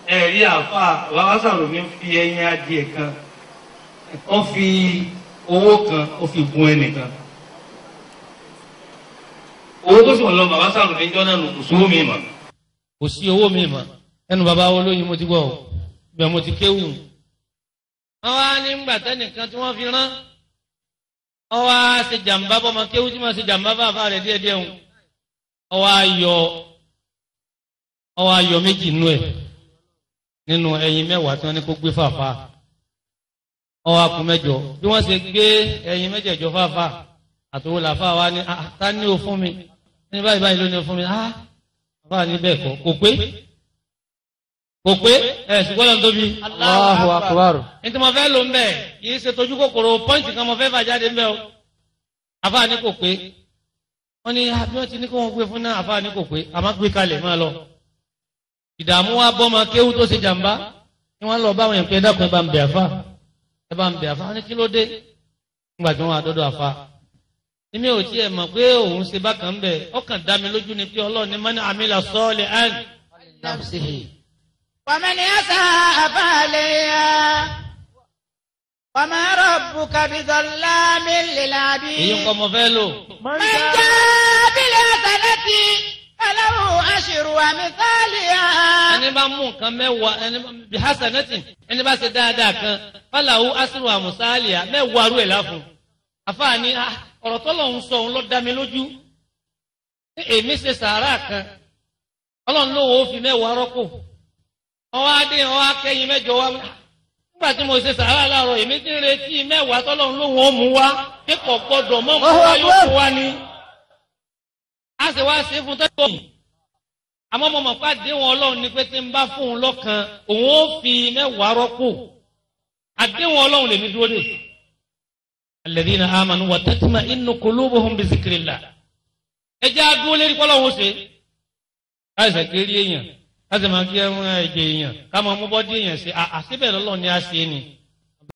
ẹ̀rí àfa bàbá sàròmí fi ẹyin adìẹ kan ó fi owó kan ó fi gun ẹnìkan owó tó sì wọ́n lọ bàbá sàròmí jọ́ náà nù kò sówó mi mọ̀ kò sí owó mi mà ẹnu bàbá olóyin mo ti gbọ́ ọ bẹ́ẹ̀ mo ti kéwù. wọ́n wá ní gbà tẹ́nìkan tí wọ́n fi rán wọ́n wá ṣe jàǹbá bọ́mọ kéwù tí wọ́n ṣe jàǹbá bàbá rẹ̀ díẹ̀díẹ̀ ń wọ́n wá yọ wọ́n wá yọ méjì nú ẹ̀ nínú ẹyin mẹ́wàá tí wọ́n ní kó gbé fàáfà wọ́n wá kú mẹ́jọ bí wọ́n ṣe gbé ẹyin mẹ́jẹ̀jọ fàáfà àtòwò làfà wa ní "Ah, ta ni o fún mi ní báyìí báyìí ló ní o fún mi ah àfà ní bẹ́ẹ̀ kọ́ kò pé kò pé ẹ̀ ṣùgbọ́n lọ́n tóbi. Allahu akbar. ní tí mo fẹ́ lò ń bẹ̀ kì í ṣe tójú kòkòrò pọ́ǹtì kan mo fẹ́ fà jáde ń bẹ̀ o àfà ní kò pé wọ́n ní ah, bí wọ́n ti ní kó wọ́n gbé fún náà àfà ní kò pé àmọ́ gbé kalẹ̀ máa lọ. ìdààmú wa bọ́ ọmọ kéwú tó ṣe jàǹbá ni wọ́n lọ báwọn yẹn pé dákun ẹ bá ń bẹ̀ àfà ẹ bá ń bẹ̀ àfà ní kí ló dé nígbà tí wọ́n wá dọ́dọ̀ àfà èmi ò tiẹ̀ mọ̀ pé òun ṣe bákan bẹ̀ ọkàn dá mi lójú ni pé ọlọ́ọ̀ni mọ́ni àmìlà sọ́ọ̀lì án Nafsihi. ومن يساء فعليها وما ربك بظلام èyí للعبيد nǹkan mo fẹ́ lò من جاء بالحسنة فله أشر أمثالها ẹni bá mú nǹkan mẹ́wàá ẹni bí hasanati ẹni bá ṣe dáadáa kan fàlàwù asiru amusalia mẹ́wàá rú ẹ̀ láfún àfààní ah, ọ̀rọ̀ tọ́lọ̀ ń sọ òun ló dá mi lójú Ní èmi ṣe sàárà kan ọlọ́run ló wò ó fi mẹ́wàá rọ́pò ọwọ́ adé ọwọ́ akẹ́yìn mẹ́jọ wá nígbà tí mo ṣe sàárà láàárọ̀ èmi ti ń retí mẹ́wàá tọ́lọ́run ló wọ́n mú wá kíkọ̀ gbọ́dọ̀ mọ́ mú wá yóò fún wa ni a sì wá ṣe fún tẹ́lẹ̀ yìí àmọ́ mo mọ̀ pé àdéhùn ọlọ́run ni pé tí n bá fún un lọ́kan òun ó fi mẹ́wàá rọ́pò àdéhùn ọlọ́run lèmi dúró dè. alladhina amanu wa tatma'innu qulubuhum bi zikrillah. ẹ jẹ́ àdúró lérí kọ́lọ́hún ṣe. káyọ̀sẹ̀ kiri èèyàn káyọ̀sẹ̀ máa kí ẹ̀jẹ̀ èèyàn ká máa mú bọ́dí èèyàn ṣe àṣìbẹ̀ lọ́lọ́run ni a ṣe ni.